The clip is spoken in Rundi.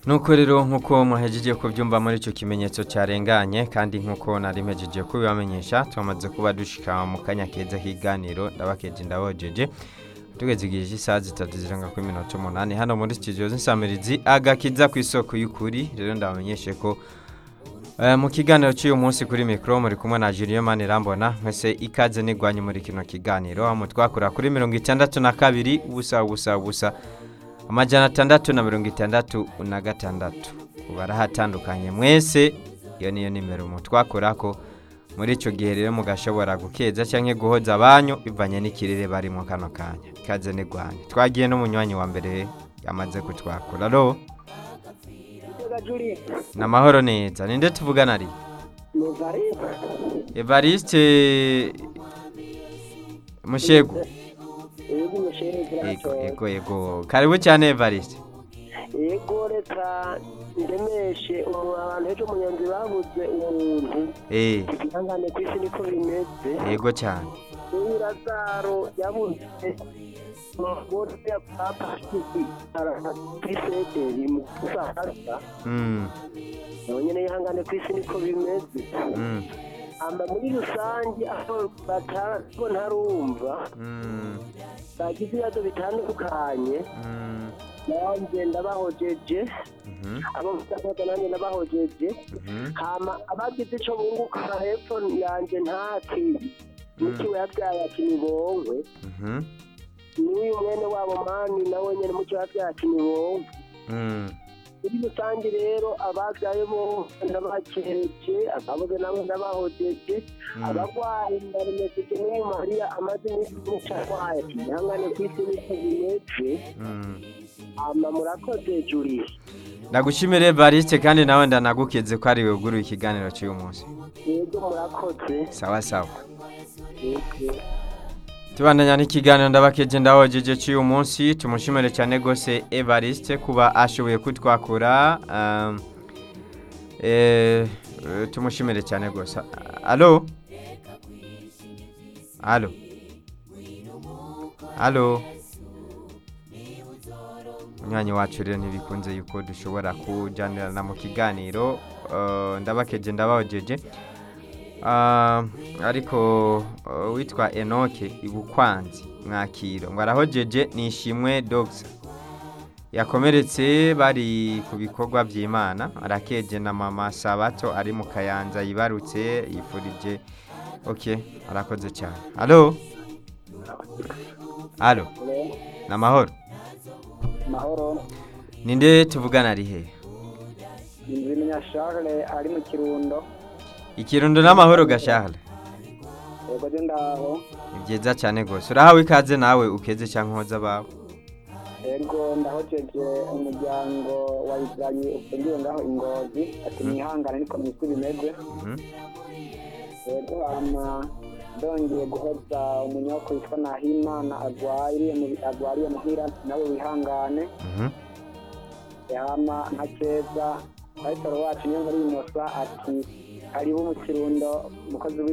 nuko rero nk'uko muhejeje kubyumva muri icyo kimenyetso cyarenganye kandi nk'uko nari mpejeje kubibamenyesha twamaze kuba dushika mu kanya keza k'iganiro ndabakeje ndabojeje tugeze igihe cy'isaha zitatu zirenga kuri minota umunani hano muri studio z'insamirizi agakiza ku isoko y'ukuri rero ndabamenyeshe ko eh, mu kiganiro cy'uyu munsi kuri mikoro muri kumwe na Julien Manirambona mwese ikaze nigwanye muri kino kiganiro aho twakura kuri mirongo itandatu na kabiri ubusa ubusa ubusa amajana atandatu na mirongo itandatu na gatandatu barahatandukanye mwese iyo niyo nimero mutwakorako muri icyo gihe rero mugashobora gukeza cyangwa guhoza abanyu bivanye n'ikirere barimo kano kanya ikaze nigwanye twagiye n'umunywanyi wa mbere yamaze kutwakura ro ni amahoro neza ninde tuvugana ari evariste mushegu yego yego yego karibu cyane evariste yego reka ndemeshe umuntu abantu ejo munyanzi babuze umuntu eh ihangane ku isi niko bimeze yego cyane uyu razaro yabuze umugore ya papa kuri sederi mu kusahara mm nawe nyine yihangane ku isi niko bimeze mm amba muri rusange aho batabo ntarumva mm bagize ibibazo bitandukanye mm nanjye ndabahojeje mhm abo mutakoza nanjye ndabahojeje mhm hama abagize ico bunguka hepfo yanje ntaki mukiwe yabyaye ati nibongwe mhm n'uyu mwene wabo mani nawe nyene mukiwe yabyaye ati nibongwe mm muri rusange rero ababyaye bose ndabakereje ababuze nabo ndabahojeje Mm. abagwayi ndaremejeje n'uyu mariya amaze iminsi myinshi arwaye ati ihangane ku isi niko bimeze mm hama murakoze juri ndagushimire evariste kandi nawe ndanagukeze ko ari weguruye ikiganiro cy'uyu munsi yego murakoze sawa sawa yego tubandanya n'ikiganiro ndabakeje ndahojeje cy'uyu munsi tumushimire cyane rwose evariste kuba ashoboye kutwakura um, eh, eh, tumushimire cyane rwose alo alo alo umwanya wacu rero ntibikunze yuko dushobora kujyanirana mu kiganiro eh, ndabakeje ndabahojeje Ah, ariko uh, witwa enoke ibukwanzi mwakiro ngo arahojeje nishimwe dogisa yakomeretse bari ku bikorwa by'imana arakeje na mama sabato ari mu kayanza yibarutse yifurije ok arakoze cyane alo alo ni amahoro mahoro ninde tuvugana ari hehe Nzimenya Charles ari mu kirundo ikirundo n'amahoro gashahara yego je ndaho ni byiza cyane rwose urahawe ikaze nawe ukeze cyangwa uhoza abawe yego ndahojeje umuryango wa Israeli ufungiwe ngaho ingozi ati mwihangane niko mwisi bimeze Mhm. yego hama ndongeye guhoza umunyoko witwa Nahimana agwariye mu agwariye muhira nawe wihangane Mhm. hama nka keza Pastor wacu niyo muri inosa ati karibu mu kirundo umukozi